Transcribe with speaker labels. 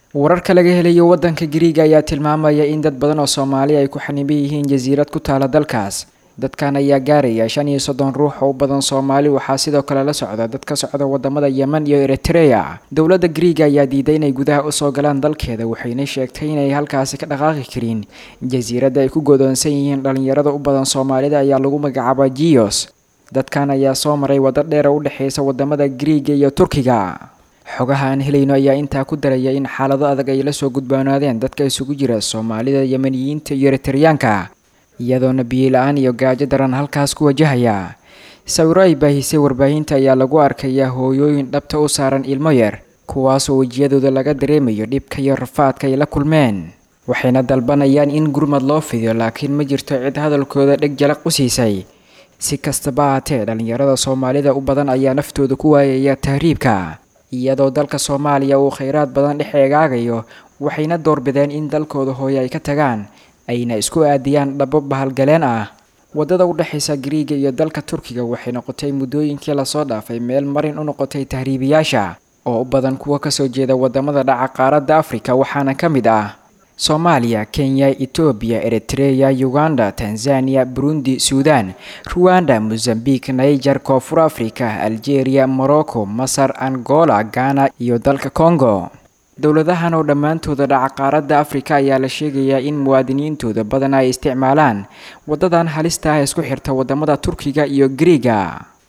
Speaker 1: wararka laga helayo wadanka gariiga ayaa tilmaamaya in dad badan oo soomaali ay ku xaniban yihiin jasiirad ku taala dalkaas dadkan ayaa gaaraya shan iyo soddon ruux oo u badan soomaali waxaa sidoo kale la socda dad ka socda wadamada yemen iyo eritrea dowladda gariiga ayaa diiday inay gudaha usoo galaan dalkeeda waxayna sheegtay inay halkaasi ka dhaqaaqi karin jasiiradda ay ku godoonsan yihiin dhalinyarada u badan soomaalida ayaa lagu magacaaba jios dadkan ayaa soo maray waddo dheer oo u dhexeysa wadamada gariiga iyo turkiga xogaha aan helayno ayaa intaa ku daraya in xaalado adag ay la soo gudboonaadeen dadka isugu jira soomaalida yemeniyiinta iyo eritreyaanka iyadoona biyo-la-aan iyo gaajo daran halkaas ku wajahaya sawiro ay baahisay warbaahinta ayaa lagu arkayaa hooyooyin dhabta u saaran ilmo yar kuwaasoo wejiyadooda laga dareemayo dhibka iyo rafaadka ay la kulmeen waxayna dalbanayaan in gurmad loo fidiyo laakiin ma jirto cid hadalkooda dheg jalaq u siisay si kastaba haatee dhallinyarada soomaalida u badan ayaa naftooda ku waayaya tahriibka iyadoo dalka soomaaliya uu kheyraad badan dhex eegaagayo waxayna doorbideen in dalkooda hooye ay ka tagaan ayna isku aadiyaan dhabo bahalgaleen ah waddada u dhexaysa gariiga iyo dalka turkiga waxay noqotay muddooyinkii lasoo dhaafay meel marin u noqotay tahriibiyaasha oo u badan kuwa kasoo jeeda wadamada dhaca qaaradda afrika waxaana ka mid ah soomaaliya kenya etoobiya eritreya uganda tanzania burundi suudan ruwanda mozambique niger koonfur africa algeria morocco masar angola ghana iyo dalka congo dowladahan oo dhammaantooda dhaca qaaradda afrika ayaa la sheegayaa in muwaadiniintooda badan ay isticmaalaan waddadan halista ah isku xirta wadamada turkiga iyo gariiga